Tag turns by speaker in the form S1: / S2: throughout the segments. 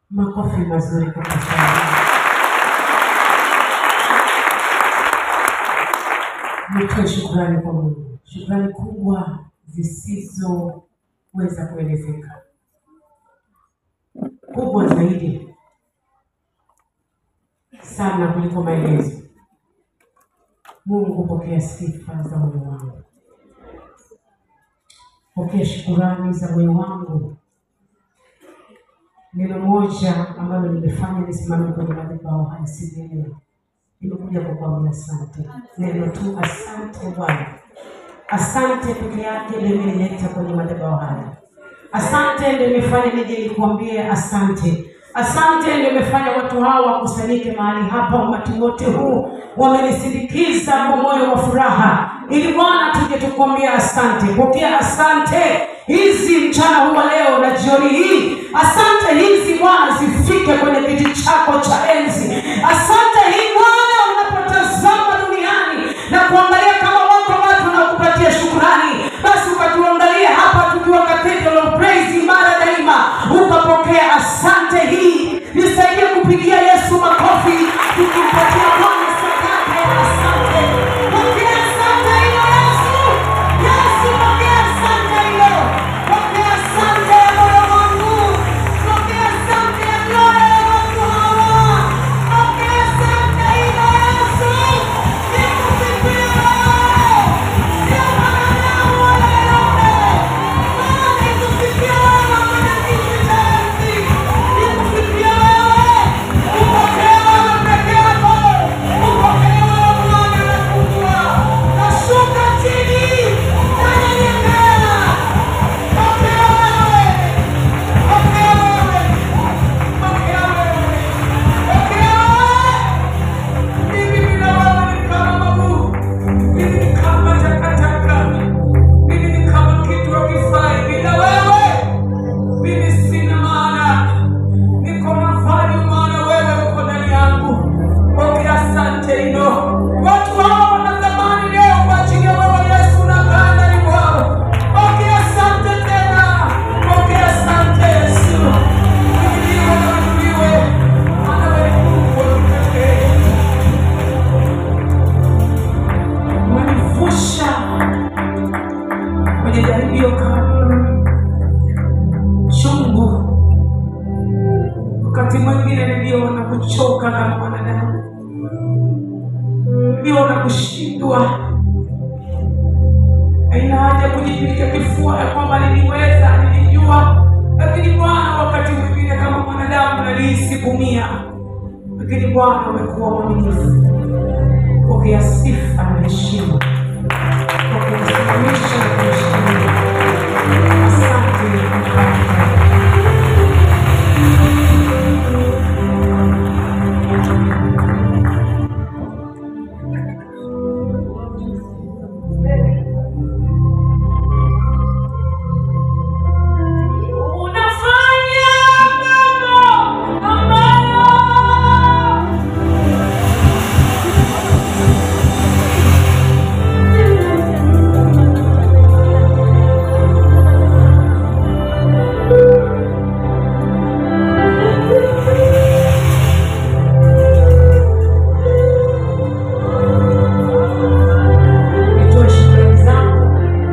S1: Makofi mazuri kwa Pastor. Nitoe shukrani kwa Mungu, shukrani kubwa zisizoweza kuelezeka, kubwa zaidi sana kuliko maelezo. Mungu, pokea sifa za moyo wangu, pokea shukurani za moyo wangu. Neno moja ambalo nimefanya nisimame kwenye madhabahu haya siku ya leo, nimekuja kukuambia asante. Neno tu asante Bwana, asante peke yake ndio imenileta kwenye madhabahu haya. Asante ndio imefanya nije nikuambie asante. Asante ndio imefanya watu hawa wakusanyike mahali hapa, umati wote huu wamenisindikiza kwa moyo wa furaha, ili Bwana tuje tukuambia asante. Pokea asante hizi mchana huu wa leo na jioni hii. Asante hizi Bwana zifike kwenye kiti chako cha enzi. Asante hii Bwana, unapotazama duniani na kuangalia kama wako watu wanaokupatia shukurani, basi ukatuangalia hapa tukiwa Cathedral of Praise imara daima, ukapokea asante hii. Nisaidie kupigia Yesu makofi, tukimpatia Bwana sadaka ya asante. Pokea asante hiyo Yesu. Yesu, pokea asante hiyo. Pokea asante ya moyo wangu. Pokea asante ya mioyo ya watu hawa. Pokea asante hiyo Yesu. Nikusifie wewe. Sio mwanadamu wala yeyote. Bwana, nikusifie wewe mwenye kiti cha enzi. Nikusifie wewe. Upokee wewe peke yako. Upokee wewe Bwana na kubwa. Nashuka chini. Nanyenyekea. Pokea wewe. Pokea wewe. Pokea wewe. Pokea wewe. Mimi bila wewe ni kama magu. Mimi ni kama takataka. Mimi ni kama kitu hakifai. Bila wewe mimi sina maana. Niko na value maana wewe uko ndani yangu. Pokea asante hilo. Watu hawa wanatamani leo kwa ajili ya wewe Yesu unakaa ndani mwao. Pokea asante tena. Pokea asante Yesu. Uhimidiwe na uinuliwe. Maana wewe ni Mungu wa pekee. Umenivusha kwenye jaribio kali chungu. Wakati mwingine niliona kuchoka kama mwanadamu, niliona kushindwa. Haina haja kujipiga kifua ya kwamba niliweza, nilijua, lakini Bwana, wakati mwingine kama mwanadamu nalihisi kumia, lakini Bwana umekuwa mwaminifu. Pokea sifa na heshima, pokea kusimamisha na kuheshimiwa. Asante Bwana. Unafanya mambo ambayo nitoe shukrani zangu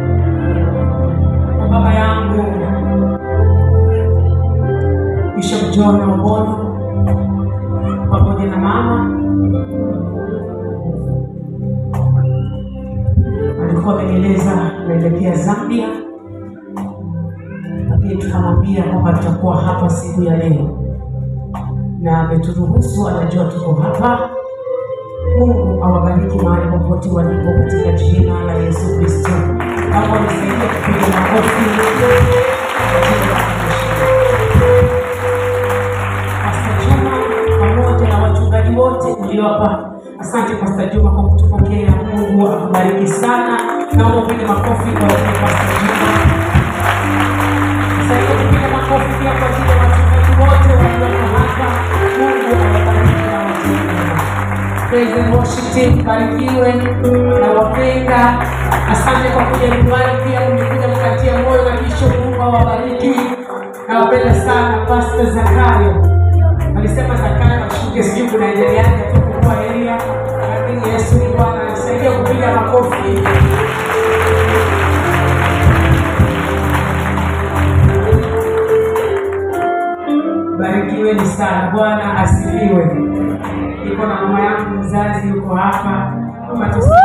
S1: kwa baba yangu Bishop John Obono pamoja na mama. Alikuwa amenieleza naelekea Zambia, lakini tukamwambia kwamba tutakuwa hapa siku ya leo, na ameturuhusu, anajua tuko hapa. Mungu awabariki mahali popote walipo katika jina la Yesu Kristo. Kama wamesaidia kupiga makofi Pastor Juma pamoja na wachungaji wote mliowapa. Asante Pastor Juma kwa kutupokea. Mungu akubariki sana. Naomba upige makofi kwa Pastor Juma. Saidia kupiga makofi pia kwa ajili ya wachungaji wote walioko hapa. Mungu awabariki na watumishi. Praise and worship team, barikiwe na wapenda. Asante kwa kuja nyumbani, pia mmekuja mkatia moyo na kisha Mungu awabariki. Nawapenda sana Pastor Zakayo. walisema Zakayo washuke, sijui kunaendeleaje tu kukua Elia, lakini Yesu ni Bwana, alisaidia kupiga makofi. Barikiweni sana, Bwana asifiwe. Niko na mama yangu mzazi yuko hapa, mama tusi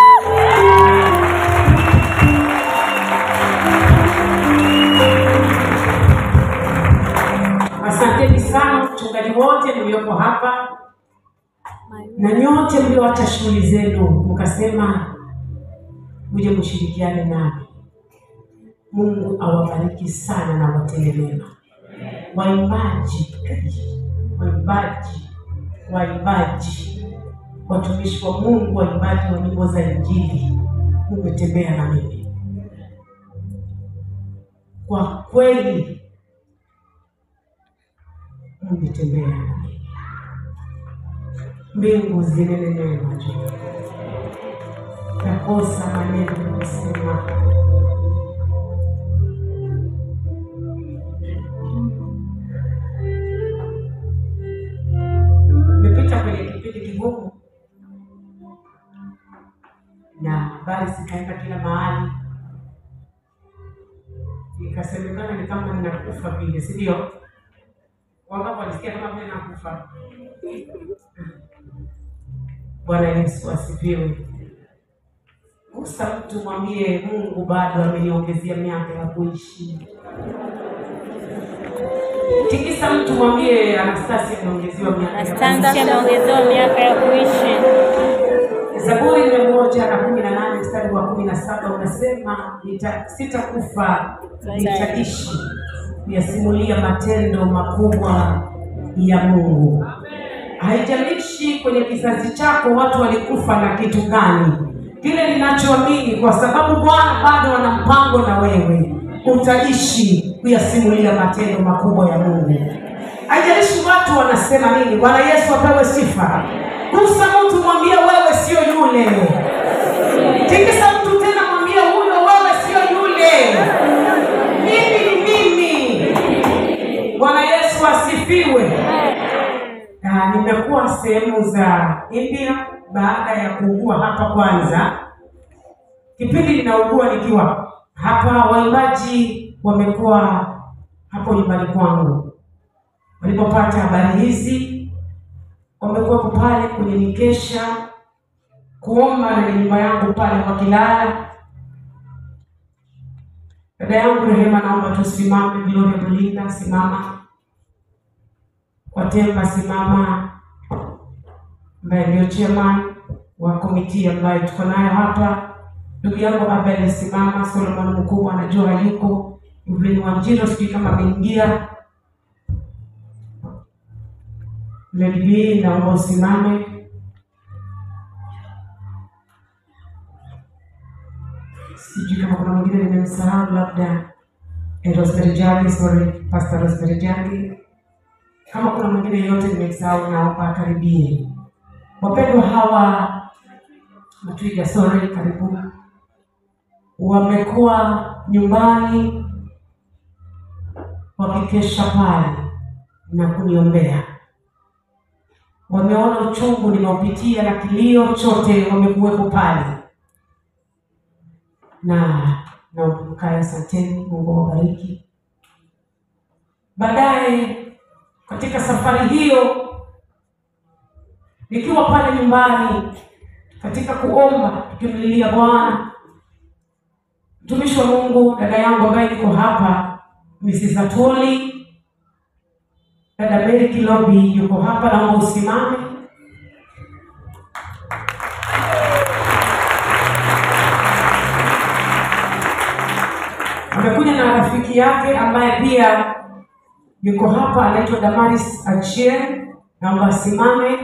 S1: Asanteni sana mchungaji wote mlioko hapa na nyote mlioacha shughuli zenu mkasema muje mshirikiane nami. Mungu awabariki sana na watende mema. Waimbaji, waimbaji, waimbaji, watumishi wa Mungu, waimbaji wa nyimbo za Injili, umetembea na mimi kwa kweli umetembea na mimi. Mbingu zinene neno juu, nakosa maneno ya kusema. Nimepita kwenye kipindi kigumu na habari zikaenda kila mahali, ikasemekana ni kama ninakufa vile, si ndio? Wangapi walisikia kama vile nakufa? Bwana Yesu asifiwe. Gusa mtu mwambie Mungu bado ameniongezea miaka ya kuishi. Tikisa mtu mwambie Anastasia ameongezewa miaka ya
S2: Anastasia
S1: kuishi.
S2: ameongezewa miaka ya kuishi.
S1: Zaburi mia moja na kumi na nane mstari wa kumi na saba unasema nita, sitakufa nitaishi kuyasimulia matendo makubwa ya Mungu. Haijalishi kwenye kizazi chako watu walikufa na kitu gani, kile ninachoamini, kwa sababu Bwana bado ana mpango na wewe, utaishi kuyasimulia matendo makubwa ya Mungu. Haijalishi watu wanasema nini. Bwana Yesu apewe sifa. Gusa mtu mwambie wewe sio yule. Tikisa mtu tena mwambie huyo wewe sio yule. Mimi ni mimi. Bwana Yesu asifiwe. Na nimekuwa sehemu za India baada ya kuugua hapa kwanza. Kipindi ninaugua nikiwa hapa, waimbaji wamekuwa hapo nyumbani kwangu. Walipopata habari hizi, wamekuwepo pale kwenye mikesha kuomba na nyumba yangu pale wakilala. Dada yangu Rehema, naomba tusimame. Gloria Belinda, simama. Watemba, simama, ambaye ndio chairman wa komiti ambayo tuko nayo hapa. Ndugu yangu Abel, simama. Solomon mkubwa anajua hayuko. Evelyn Wanjiro, sijui kama ameingia. Lady B, naomba usimame. Sijui kama kuna mwingine nimemsahau, labda eh, Rosemary Jagi, sorry, Pastor Rosemary Jagi. Kama kuna mwingine yote nimemsahau, naomba akaribie. Wapendwa hawa Matwiga, sorry, karibu, wamekuwa nyumbani wakikesha pale na kuniombea wameona uchungu ninaopitia na kilio chote, wamekuwepo pale na naomba mkae. Asanteni, Mungu awabariki. Baadaye katika safari hiyo, nikiwa pale nyumbani katika kuomba, tukimlilia Bwana, mtumishi wa Mungu, dada yangu ambaye niko hapa, Mrs. Atoli Dada Mary Kilobi yuko hapa, naomba usimame. Amekuja na rafiki yake ambaye pia yuko hapa, anaitwa Damaris Achieng, naomba asimame.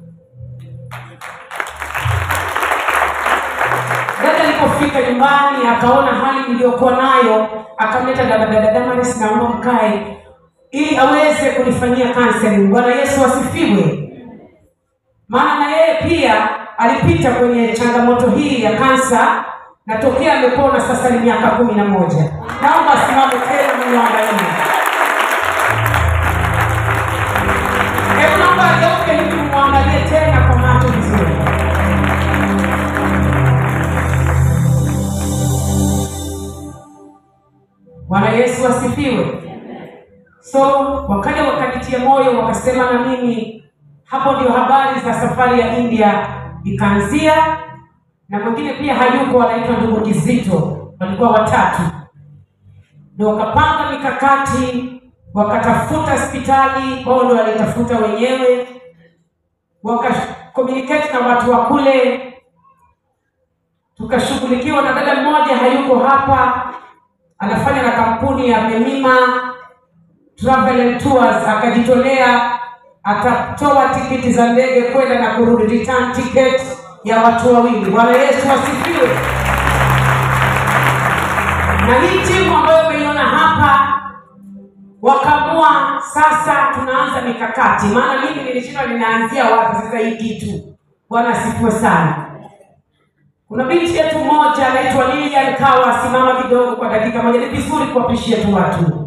S1: Dada alipofika nyumbani akaona hali niliyokuwa nayo, akamleta dada dada Damaris, naomba mkae ili aweze kunifanyia counseling. Bwana Yesu asifiwe. Maana na yeye pia alipita kwenye changamoto hii ya kansa na tokea amepona sasa ni miaka kumi na moja. Naomba asimame tena mwangalie. so wakaja wakanitia moyo wakasema na mimi hapo ndio habari za safari ya india ikaanzia na mwingine pia hayuko anaitwa ndugu kizito walikuwa watatu ndo wakapanga mikakati wakatafuta hospitali wao ndo walitafuta wenyewe wakakomunicate na watu wa kule tukashughulikiwa na dada mmoja hayuko hapa anafanya na kampuni ya memima travel and tours akajitolea atatoa tikiti za ndege kwenda na kurudi return ticket ya watu wawili bwana yesu asifiwe na hii timu ambayo umeiona hapa wakaamua sasa tunaanza mikakati maana mimi nilishinda ninaanzia wapi sasa hii kitu bwana asifiwe sana kuna binti yetu moja anaitwa lilian kawa simama kidogo kwa dakika moja ni vizuri kuwapishia tu watu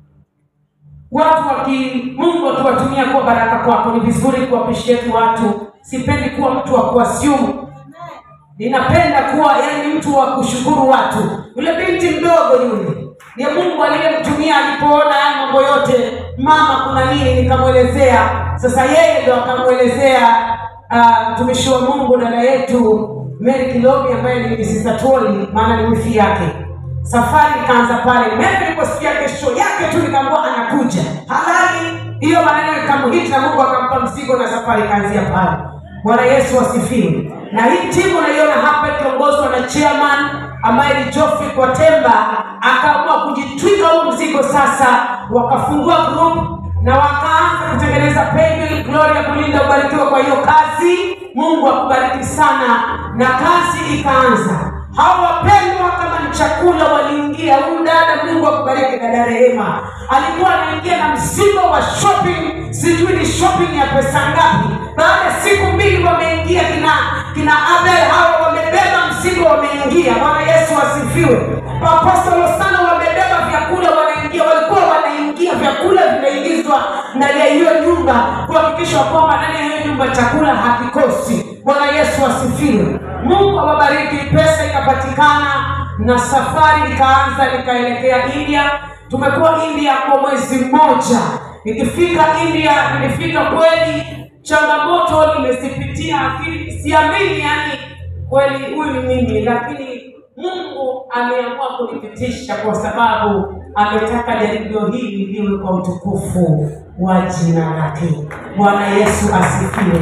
S1: watu waki mungu akiwatumia kuwa baraka kwako ni vizuri kuwapishia tu watu sipendi kuwa mtu wa kuasiumu ninapenda kuwa yani mtu wa kushukuru watu yule binti mdogo yule ni mungu aliyemtumia alipoona haya mambo yote mama kuna nini nikamwelezea sasa yeye ndo akamwelezea ah, mtumishi wa mungu dada yetu mary kilobi ambaye ni misisatoli maana ni wifi yake safari ikaanza pale mary niliposikia kesho yake tu nikaambua anakuja halali hiyo maneno ikamuhiti na mungu akampa mzigo na safari ikaanzia pale bwana yesu asifiwe na hii timu unaiona hapa ikiongozwa na chairman ambaye ni Geoffrey Kwatemba akaamua kujitwika huu mzigo sasa, wakafungua group na wakaanza kutengeneza paybill. Gloria kulinda ubarikiwa kwa hiyo kazi, Mungu akubariki sana, na kazi ikaanza. Hao wapendwa, kama ni chakula waliingia. Huyu dada, Mungu akubariki, dada Rehema alikuwa anaingia na mzigo wa shopping, sijui ni shopping ya pesa ngapi. Baada ya siku mbili wameingia kina kina Abel, hao wamebeba mzigo, wameingia. Bwana Yesu asifiwe. Apostolo sana wamebeba vyakula, wanaingia, walikuwa wanaingia, vyakula vinaingizwa ndani ya hiyo nyumba kuhakikisha kwamba ndani ya hiyo nyumba chakula hakikosi. Bwana Yesu asifiwe. Mungu awabariki. Pesa ikapatikana na safari ikaanza, nikaelekea India. Tumekuwa India kwa mwezi mmoja. Nikifika India, nilifika kweli, changamoto nimezipitia, lakini siamini, yani kweli huyu ni mimi, lakini Mungu ameamua kunipitisha kwa sababu ametaka jaribio hili liwe kwa utukufu wa jina lake. Bwana Yesu asifiwe.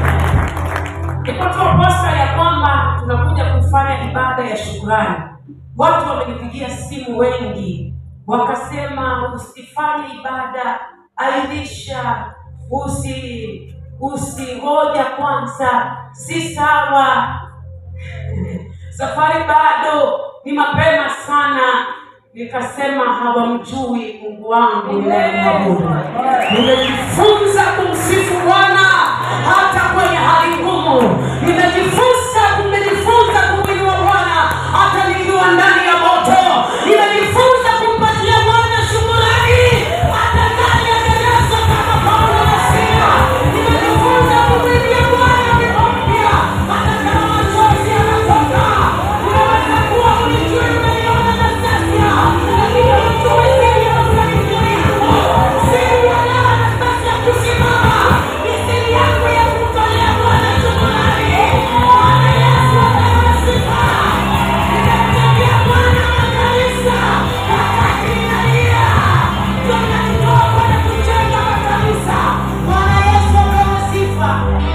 S1: Nipatoa posta ya kwamba tunakuja kufanya ibada ya shukrani. Watu wamenipigia simu wengi, wakasema usifanye ibada, airisha, usi usingoja kwanza, si sawa safari bado ni mapema sana nikasema hawamjui mungu wangu ninayemwabudu nimejifunza kumsifu bwana hata kwenye hali ngumu nimejifunza nimejifunza kumwinua bwana hata nikiwa ndani ya moto nimejifunza kumpatia bwana shukurani hata ndani ya gereza kama paulo na sila nimejifunza kumwimbia bwana wimbo mpya hata kama machozi yanatoka unaweza kuwa ulijui umeiona na sasa lakini ujue siri ya mafanikio yako siri ya leo nafasi ya kusimama ni siri yako ya kumtolea bwana shukurani bwana yesu apewe sifa nimemjengea bwana makanisa wakati inalia toka kidogo na kujenga makanisa bwana yesu apewe sifa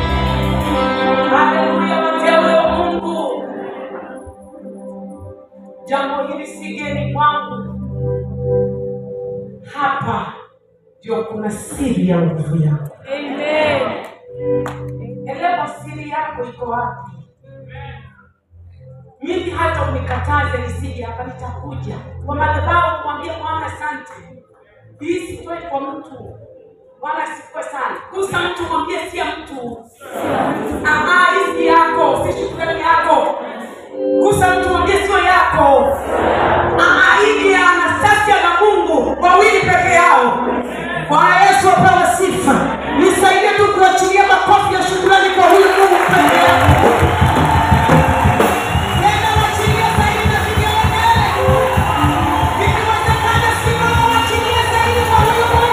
S1: haleluya wateule wa mungu jambo hili si geni kwangu hapa ndio kuna siri ya nguvu yako elewa siri yako iko wapi mimi hata unikataze nisije hapa nitakuja kwa madhabahu kumwambia bwana asante hii sitoi kwa mtu wala sikue sana kusa mtu mwambie sia mtu Aha, hii si yako si shukrani yako kusa mtu mwambie sio yako Aha, hii ni ya anastasia na mungu wawili peke yao bwana yesu apewe sifa nisaidie tu kuachilia makofi ya shukrani kwa huyu mungu peke yake Nenda wachilie zaidi na vigelegele. Ikiwezekana simama wachilie zaidi kwa huyu Mungu.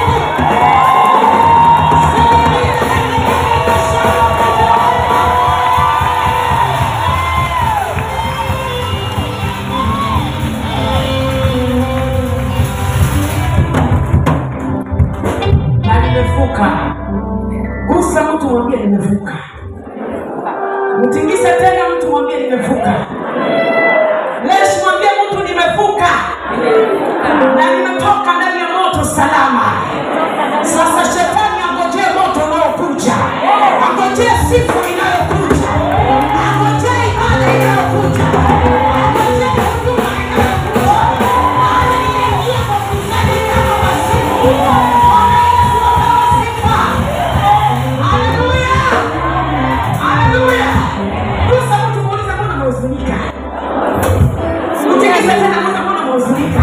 S1: nimevuka. Gusa mtu mwambie nimevuka. Mtingise tena mtu mwambie nimevuka. Lesh mwambie mtu nimevuka na nimetoka ndani ya moto salama. Sasa shetani angojee moto unaokuja, angojee sifa inayokuja, angojee ibada inayokuja, angojee huduma inayokuja. Maana ninaingia kwa kusanyika kama masifu. Bwana Yesu apewe sifa. Haleluya, haleluya. Gusa mtu muulize, mbona umehuzunika? Mtikise tena, mbona mbona umehuzunika?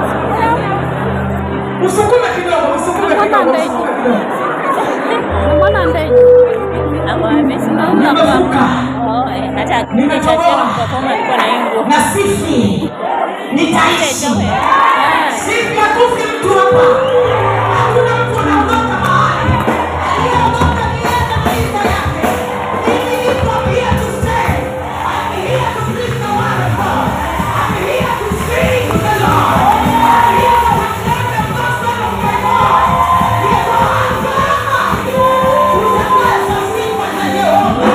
S1: Msukume kidogo, msukume kidogo, msukume kidogo.
S2: Mbona ndege? Hapo amesimama
S1: Nimevuka.
S2: Oh, eh, hata
S1: Nimetoboa.
S2: nitasema kwa kama alikuwa na ingo.
S1: na sifi nitaishi
S2: Ah,
S1: sifi akufi mtu hapa hakuna mtu anaondoka mahali aliyeondoka ni yeye na maisha yake mimi niko here to stay I'm here to preach the word of God I'm here to sing to the Lord I'm here to proclaim the gospel of my God niko hapa kutangaza sifa za Yehova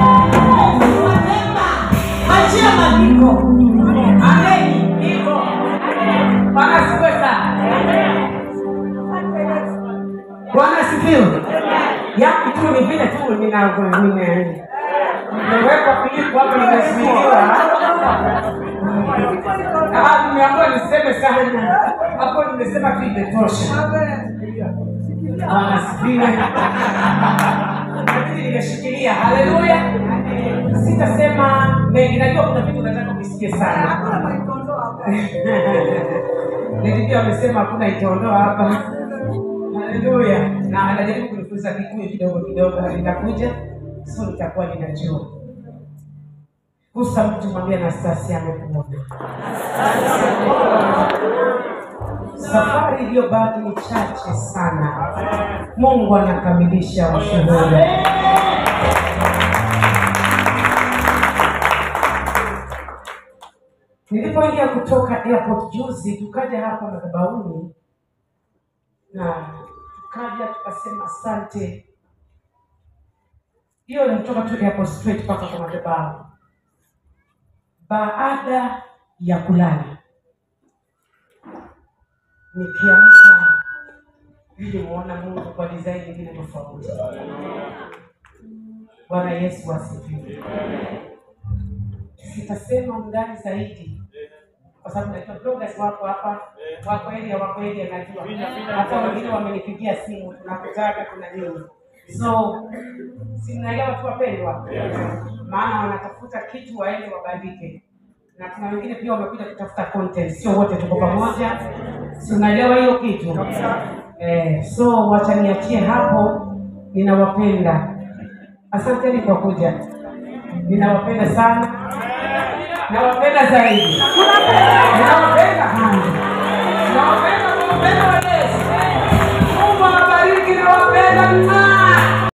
S1: Achia maandiko. Amen. Iko. Bwana asifiwe sana. Bwana asifiwe. Yangu tu ni vile tu nina nime nimewekwa Filipo hapo nimesimiliwa. Ah, nimeambiwa niseme sana. Hapo nimesema tu imetosha. Bwana asifiwe. Lakini nimeshikilia. Haleluya. Sitasema mengi, najua kuna vitu nataka kusikie sana. Nilivyo amesema hakuna itaondoa hapa. Haleluya. Na anajaribu kunifunza Kikuyu kidogo kidogo, na nitakuja so nitakuwa ninajua. Gusa mtu mwambie Anastasia amekuona. Safari iliyobaki ni chache sana. Mungu anakamilisha ushuhuda. Nilipoingia kutoka airport juzi, tukaja hapa madhabahuni na tukaja tukasema asante. Hiyo nilitoka tu airport straight mpaka kwa madhabahu. Baada ya kulala, nikiamka nilimuona Mungu kwa design nyingine tofauti. Bwana Yesu asifiwe. Sitasema undani zaidi kwa sababu najua bloggers wako hapa, wako area, wako area, najua hata wengine wamenipigia simu, tunakutaka kuna nini, so simnaelewa tu wapendwa, maana wanatafuta kitu waende wabandike, na kuna wengine pia wamekuja kutafuta content, sio wote tuko pamoja, si unaelewa hiyo kitu eh? So wacha niachie hapo, ninawapenda, asanteni kwa kuja, ninawapenda sana nawapenda zaidi, nawapenda sana, nawapenda, nawapenda